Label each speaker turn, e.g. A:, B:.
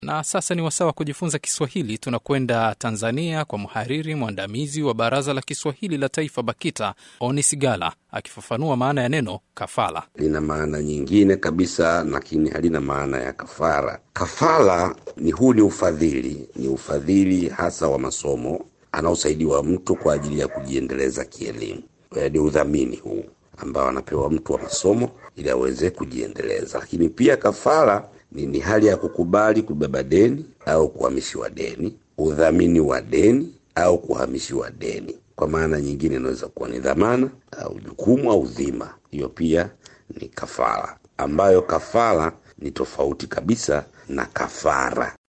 A: Na sasa ni wasaa wa kujifunza Kiswahili. Tunakwenda Tanzania kwa mhariri mwandamizi wa Baraza la Kiswahili la Taifa, BAKITA, Oni Sigala akifafanua maana ya neno kafala.
B: lina maana nyingine kabisa, lakini halina maana ya kafara. Kafara ni huu ni ufadhili, ni ufadhili hasa wa masomo anaosaidiwa mtu kwa ajili ya kujiendeleza kielimu. Eh, Ni udhamini huu ambao anapewa mtu wa masomo ili aweze kujiendeleza. Lakini pia kafara ni, ni hali ya kukubali kubeba deni au kuhamishiwa deni, udhamini wa deni au kuhamishiwa deni. Kwa maana nyingine inaweza kuwa ni dhamana au jukumu au dhima. Hiyo pia ni kafara, ambayo kafara ni tofauti kabisa na kafara.